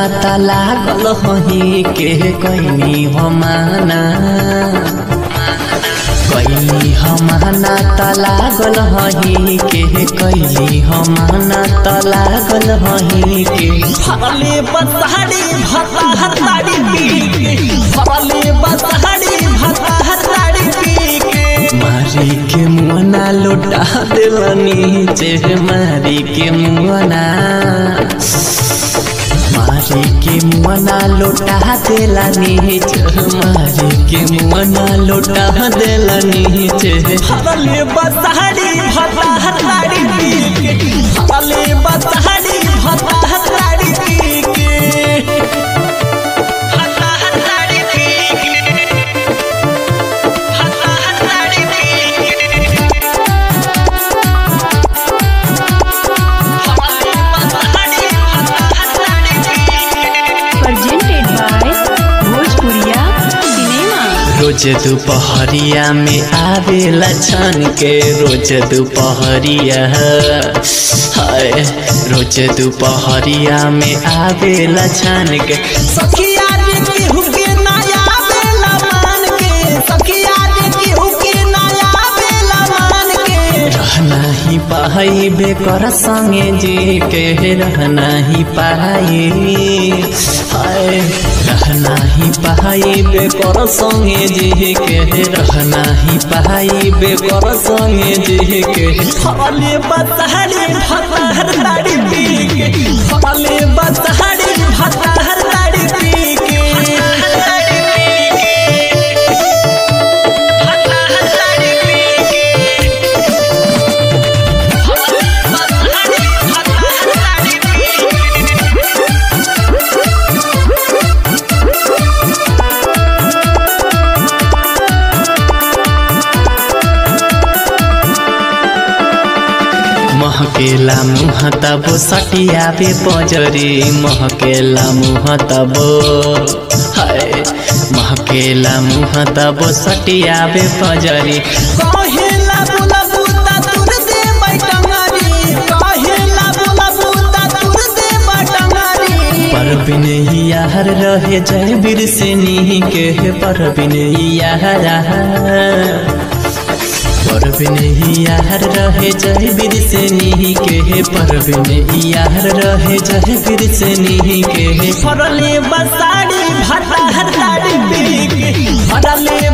त लागल हही के कैनी हमाना कैली हमाना त लागल हही के कैली हमाना त लागल हही के फरले बसहरी भता हताड़ी पी के फरले बसहरी भता हताड़ी पी के मारी के मुआना लौटा दिलनी चे मारी के मुआना मारी के मुआना लौटा दिलनी चे मारी के मुआना लौटा दिलनी चे फरले बसहरी भता हताड़ी पी के फरले बसहरी भता हताड़ी पी के भता हताड़ी पी के भता हताड़ी पी के फरले बसहरी भता हताड़ी पी के presented by Bhojpuriya Cinema. रोज दोपहरिया में आवेला छन के रोज दोपहरिया हाय रोज दोपहरिया में आवेला छन के सखिया रे केहू के नया बेला मान के सखिया रे केहू के नया बेला मान के रहना ही पाई बेकर संगे जी के रहना ही पाई हाय रहना ही पाई बेकर संगे जी के रहना ही पाई बेकर संगे जी के फले बसहरी भतहर ताड़ी पी के फले बसहरी भतहर ताड़ी पी के भतहर ताड़ी पी के फले बसहरी भतहर ताड़ी पी के महकेला मुह तब सटियाबे पजरी महकेला मुह तब हाय महकेला मुह तब सटियाबे पजरी कहेला बोला बूता तुर दे बैटंगारी कहेला बोला बूता तुर दे बैटंगारी परबिन यार रहे जय बीर से नी के परबिन यार परबिन यार रहे जय बीर से नी के परबिन यार रहे जय बीर से नी के फरले बसाड़ी भटा हटाड़ी पी के फरले